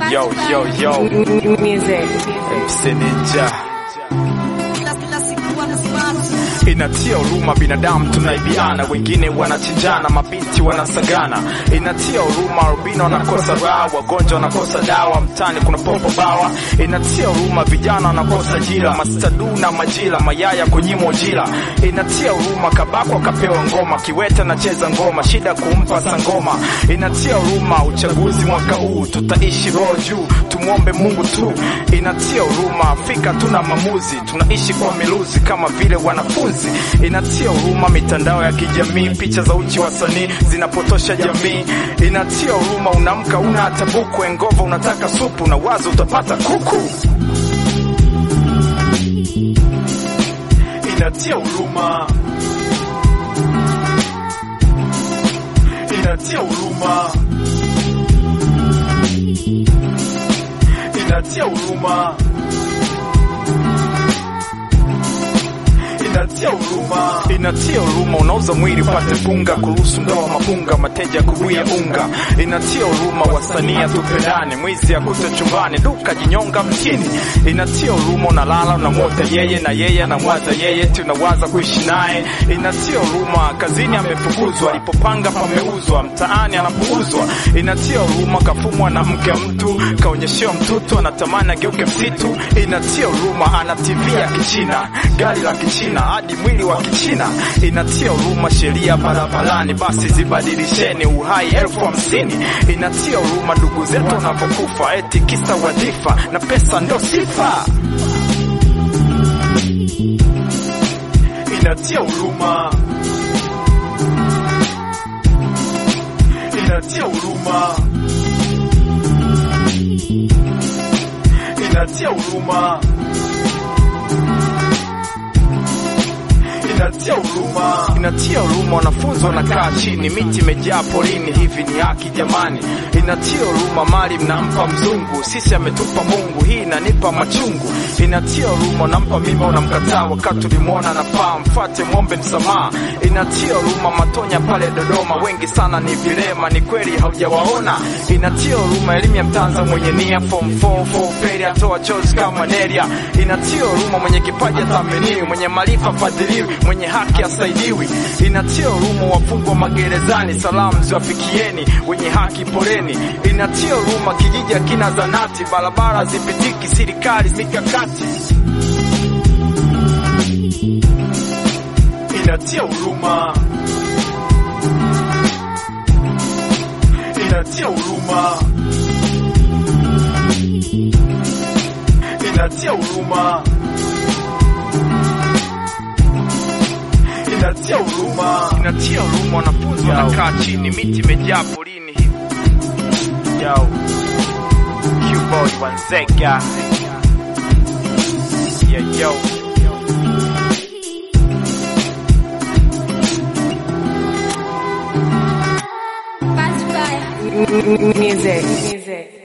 Yo, yo, yo, Music. MC Ninja inatia huruma, binadamu tunaibiana, wengine wanachinjana, mabinti wanasagana. Inatia huruma, albino wanakosa raha, wagonjwa wanakosa dawa, mtani kuna popo bawa. Inatia huruma, vijana wanakosa ajira, mastadu na majira, mayaya kunyimwa ujira. Inatia huruma, kabako akapewa ngoma, kiwete anacheza ngoma, shida kumpa sangoma. Inatia huruma, uchaguzi mwaka huu tutaishi roho juu, tumwombe Mungu tu. Inatia huruma, Afrika tuna maamuzi, tunaishi kwa miluzi kama vile wanafunzi. Inatia huruma, mitandao ya kijamii, picha za uchi wasanii zinapotosha jamii. Inatia huruma, unamka una hata buku, engova unataka supu na wazo utapata kuku. Inatia huruma, inatia huruma, inatia huruma, inatia huruma, inatia huruma. Unauza mwili upate punga, kuruhusu ndoa mapunga, mateja kubuya unga. Inatia huruma, wasanii tupendane, mwizi akute chumbani, duka jinyonga mtini. Inatia huruma, unalala unamwota yeye na yeye anamwaza yeye, tunawaza kuishi naye. Inatia huruma, kazini amefukuzwa, alipopanga pameuzwa, mtaani anapuuzwa. Inatia huruma, kafumwa na mke wa mtu, kaonyeshewa mtoto anatamani ageuke msitu. Inatia huruma, ana TV ya Kichina, gari la Kichina hadi mwili wa Kichina. Inatia huruma, sheria barabarani basi zibadilisheni, uhai elfu hamsini. Inatia huruma, ndugu zetu wanavyokufa, eti kisa wadhifa na pesa ndo sifa. Inatia huruma, inatia huruma, inatia huruma, inatia huruma, inatia huruma. Wanafunzi wanakaa chini, miti imejaa porini, hivi ni haki jamani? Inatia huruma, mali mnampa mzungu, sisi ametupa Mungu, hii inanipa machungu. Inatia huruma, unampa mimba unamkataa, wakati ulimwona nafaa, mfate mwombe msamaha. Inatia huruma, Matonya pale Dodoma, wengi sana ni vilema, ni kweli haujawaona. Inatia huruma, elimu ya mtanza mwenye nia, form 4 4 feri atoa chozi kama malaria. Inatia huruma, mwenye kipaji athaminiwi, mwenye maarifa fadhiliwi, mwenye haki asaidiwi. Inatia huruma, wafungwa magerezani, salamu ziwafikieni, wenye haki poleni. Inatia huruma, kijiji hakina zanati, barabara zipitiki, serikali mikakati. Inatia huruma, inatia huruma, inatia huruma, inatia huruma, inatia huruma. Wanafunzi wanakaa chini, miti imejaa porini hivi. Yo, Q-Boy Wanzega, yeah yo. Music. Music.